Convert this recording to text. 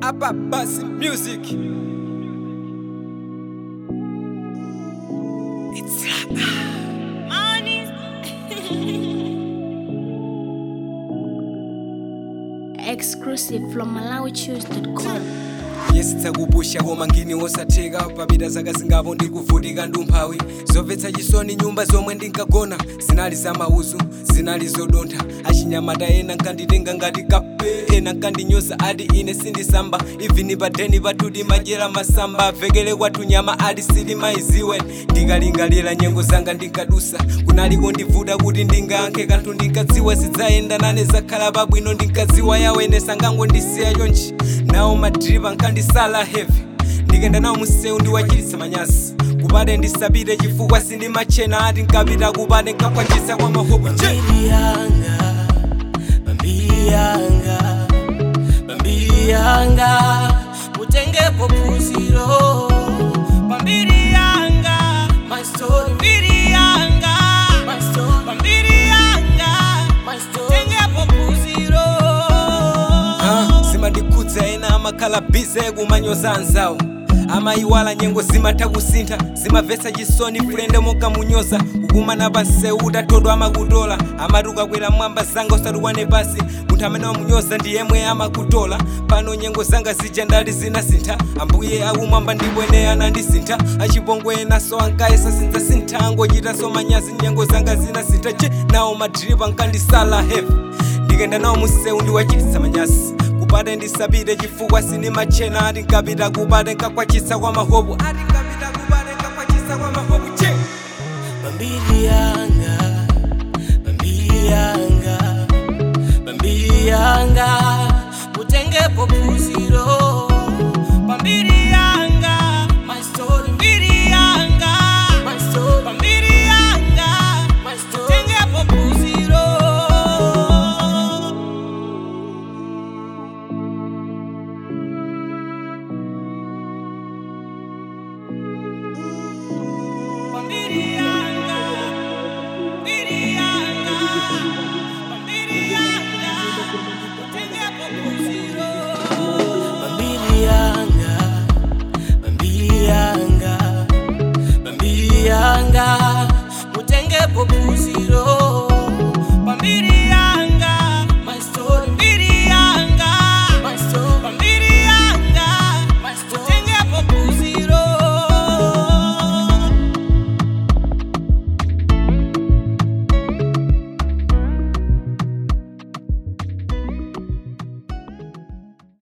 Abba Bass Music. It's exclusive from malawichoose.com yesitsakupusha koma ngini wosatheka papita zaka zingavo ndikuvutika ndumphawi zomvetsa chisoni nyumba zomwe ndinkagona zinali zamauzu zinali zodontha achinyamata ena nkanditenga ngati kape ena nkandinyoza ati ine sindisamba ivini padeni patudi madyera masamba avekele kwathu nyama ati silimayiziwe ndikalingalira nyengo zanga ndinkadusa kunaliko ndivuta kuti ndingayankhe kanthu ndinkadziwa zidzayenda nane zakhala pabwino ndinkadziwa yawene sangangondisiya chonchi nawo madripa nkandisala heavy ndikenda nawo musewu ndiwachititsa manyazi kupade ndisapite chifukwa sindimachena ati nkapita kupade nkakwachisa kwa mahopo je Bambili yanga, bambili yanga, bambili yanga, utengepo phunziro. Bambili yanga, my story. Bambili yanga, my story. Bambili yanga, my story. Utengepo phunziro. Ah, zimandikhudza ena amakhala bize kumanyoza anzawo amayiwala nyengo zimatha kusintha zimamvetsa chisoni fulende mokamunyoza kukumana pansewu utathodwa amakutola amati ukakwera mwamba zanga usatukwane pasi munthu amene wamunyoza ndi yemwe amakutola pano nyengo zanga zija ndali zinasintha ambuye akumwamba ndipo ene anandisintha achipongwe enaso ankayesa sindzasintha angochitanso manyazi nyengo zanga zinasintha che nawo madripa nkandisala heavy ndikenda nawo musewu ndiwachititsa manyazi kupade ndisapite chifukwa sindimachena ati nkapita kupade nkakwachitsa kwa mahopo ati nkapita kupade nkakwachitsa kwa mahopo che Bambili yanga, bambili yanga, bambili yanga, utengepo phunziro.